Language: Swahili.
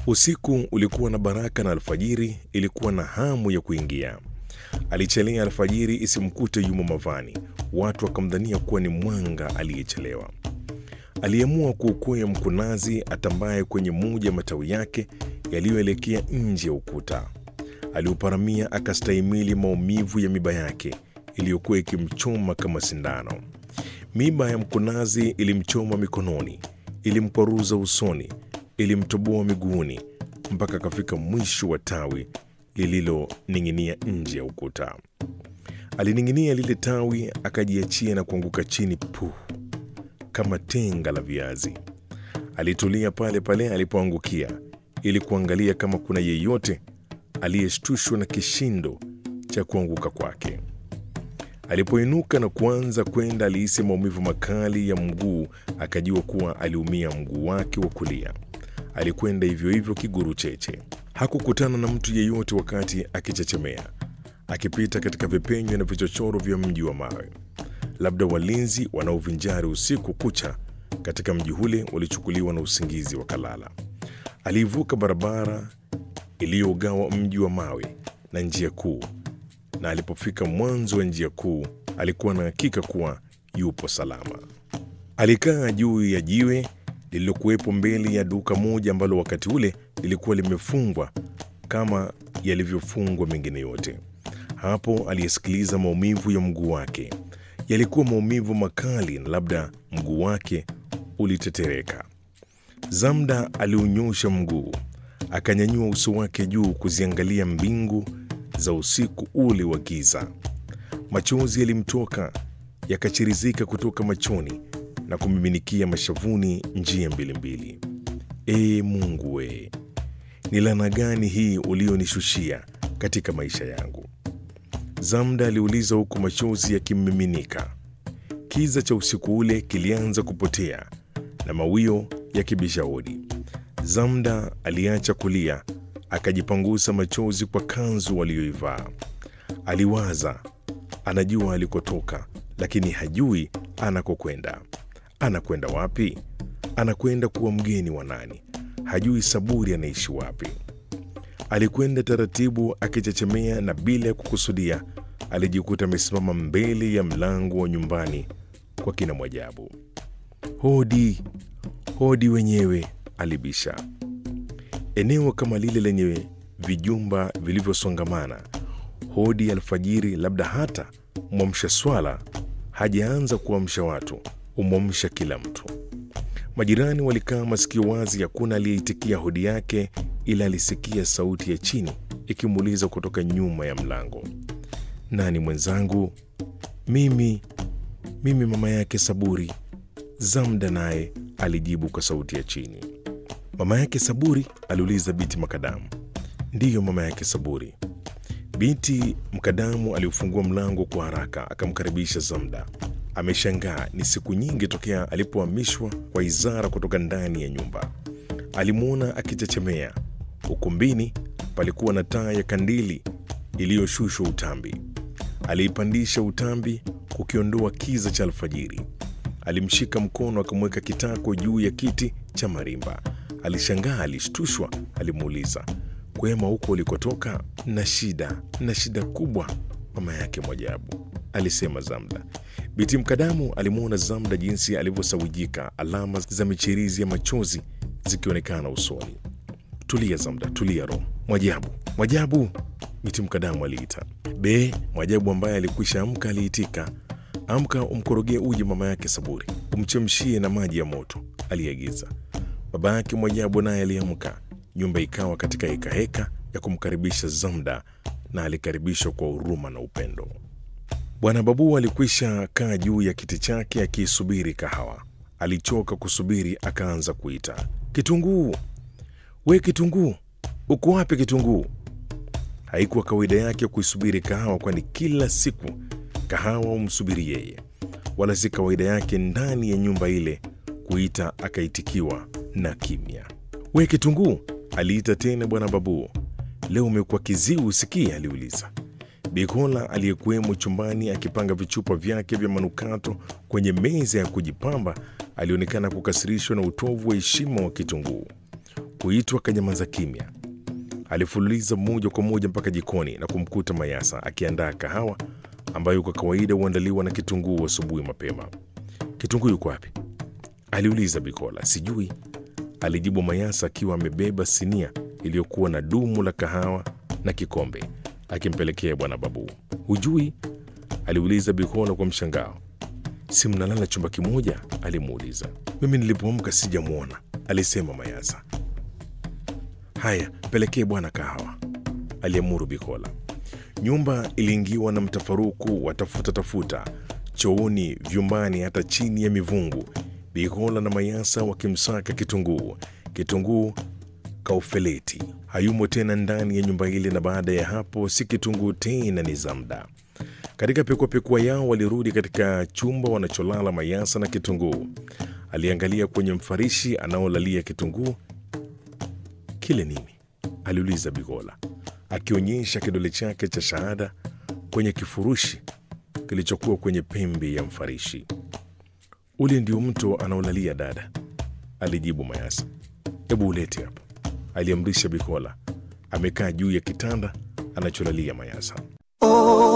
Usiku ulikuwa na baraka na alfajiri ilikuwa na hamu ya kuingia. Alichelea alfajiri isimkute yumo mavani, watu wakamdhania kuwa ni mwanga aliyechelewa. Aliamua kuukwea mkunazi atambaye kwenye moja matawi yake yaliyoelekea nje ya ukuta. Aliuparamia akastahimili maumivu ya miba yake iliyokuwa ikimchoma kama sindano. Miba ya mkunazi ilimchoma mikononi, ilimkwaruza usoni, ilimtoboa miguuni mpaka akafika mwisho wa tawi lililoning'inia nje ya ukuta. Alining'inia lile tawi, akajiachia na kuanguka chini puh, kama tenga la viazi. Alitulia pale pale alipoangukia ili kuangalia kama kuna yeyote aliyeshtushwa na kishindo cha kuanguka kwake. Alipoinuka na kuanza kwenda, alihisi maumivu makali ya mguu, akajua kuwa aliumia mguu wake wa kulia. Alikwenda hivyo hivyo kiguru cheche. Hakukutana na mtu yeyote wakati akichechemea, akipita katika vipenyo na vichochoro vya mji wa mawe. Labda walinzi wanaovinjari usiku kucha katika mji ule walichukuliwa na usingizi wakalala. Aliivuka barabara iliyogawa mji wa mawe na njia kuu, na alipofika mwanzo wa njia kuu alikuwa na hakika kuwa yupo salama. Alikaa juu ya jiwe lililokuwepo mbele ya duka moja ambalo wakati ule lilikuwa limefungwa kama yalivyofungwa mengine yote. Hapo aliyesikiliza maumivu ya mguu wake. Yalikuwa maumivu makali na labda mguu wake ulitetereka. Zamda aliunyosha mguu, akanyanyua uso wake juu kuziangalia mbingu za usiku ule wa giza. Machozi yalimtoka yakachirizika kutoka machoni na kumiminikia mashavuni njia mbili mbili. Ee Mungu we, ni laana gani hii ulionishushia katika maisha yangu? Zamda aliuliza huku machozi yakimmiminika. Kiza cha usiku ule kilianza kupotea na mawio yakibisha hodi. Zamda aliacha kulia, akajipangusa machozi kwa kanzu aliyoivaa. Aliwaza, anajua alikotoka, lakini hajui anakokwenda. Anakwenda wapi? Anakwenda kuwa mgeni wa nani? Hajui Saburi anaishi wapi. Alikwenda taratibu akichechemea, na bila ya kukusudia alijikuta amesimama mbele ya mlango wa nyumbani kwa kina Mwajabu. Hodi, hodi wenyewe, alibisha. Eneo kama lile lenye vijumba vilivyosongamana, hodi ya alfajiri, labda hata mwamsha swala hajaanza kuamsha watu, umwamsha kila mtu. Majirani walikaa masikio wazi, hakuna aliyeitikia hodi yake, ila alisikia sauti ya chini ikimuuliza kutoka nyuma ya mlango, nani mwenzangu? Mimi, mimi mama yake Saburi. Zamda naye alijibu kwa sauti ya chini. Mama yake Saburi? aliuliza Biti Makadamu. Ndiyo, mama yake Saburi. Binti Mkadamu aliufungua mlango kwa haraka akamkaribisha Zamda. Ameshangaa, ni siku nyingi tokea alipohamishwa kwa Izara kutoka ndani ya nyumba. Alimwona akichechemea. Ukumbini palikuwa na taa ya kandili iliyoshushwa utambi. Aliipandisha utambi kukiondoa kiza cha alfajiri. Alimshika mkono akamweka kitako juu ya kiti cha marimba. Alishangaa, alishtushwa. Alimuuliza, kwema huko ulikotoka? Na shida na shida kubwa, mama yake Mwajabu, alisema Zamda. Biti Mkadamu alimwona Zamda jinsi alivyosawijika, alama za michirizi ya machozi zikionekana usoni. Tulia Zamda, tulia roho. Mwajabu, Mwajabu, Biti Mkadamu aliita. Be, Mwajabu ambaye alikwisha amka aliitika. Amka umkorogee uji mama yake Saburi, umchemshie na maji ya moto, aliagiza. Baba yake Mwajabu naye aliamka. Nyumba ikawa katika hekaheka ya kumkaribisha Zamda, na alikaribishwa kwa huruma na upendo. Bwana Babu alikwisha kaa juu ya kiti chake akiisubiri kahawa. Alichoka kusubiri, akaanza kuita, Kitunguu, we Kitunguu, uko wapi Kitunguu? Haikuwa kawaida yake kuisubiri kahawa, kwani kila siku kahawa umsubiri yeye, wala si kawaida yake ndani ya nyumba ile kuita akaitikiwa na kimya. We Kitunguu, aliita tena Bwana Babu. Leo umekuwa kiziwi usikii? aliuliza. Bikola aliyekuwemo chumbani akipanga vichupa vyake vya manukato kwenye meza ya kujipamba alionekana kukasirishwa na utovu wa heshima wa Kitunguu. Kuitwa kanyamaza kimya. Alifululiza moja kwa moja mpaka jikoni na kumkuta Mayasa akiandaa kahawa ambayo kwa kawaida huandaliwa na kitunguu asubuhi mapema. Kitunguu yuko wapi? aliuliza Bikola. Sijui, alijibu Mayasa akiwa amebeba sinia iliyokuwa na dumu la kahawa na kikombe akimpelekea bwana Babu. Hujui? aliuliza Bikola kwa mshangao. Si mnalala chumba kimoja? alimuuliza. Mimi nilipoamka sijamwona, alisema Mayasa. Haya, pelekee bwana kahawa, aliamuru Bikola. Nyumba iliingiwa na mtafaruku wa tafuta tafuta, chooni, vyumbani, hata chini ya mivungu. Bikola na Mayasa wakimsaka kitunguu. Kitunguu kaufeleti hayumo tena ndani ya nyumba ile, na baada ya hapo si kitunguu tena, ni Zamda. Katika pekuapekua yao walirudi katika chumba wanacholala Mayasa na kitunguu. Aliangalia kwenye mfarishi anaolalia kitunguu. Kile nini? aliuliza Bigola akionyesha kidole chake cha shahada kwenye kifurushi kilichokuwa kwenye pembe ya mfarishi. Ule ndio mto anaolalia dada, alijibu Mayasa. Hebu ulete hapa, aliamrisha Bikola. Amekaa juu ya kitanda anacholalia Mayasa.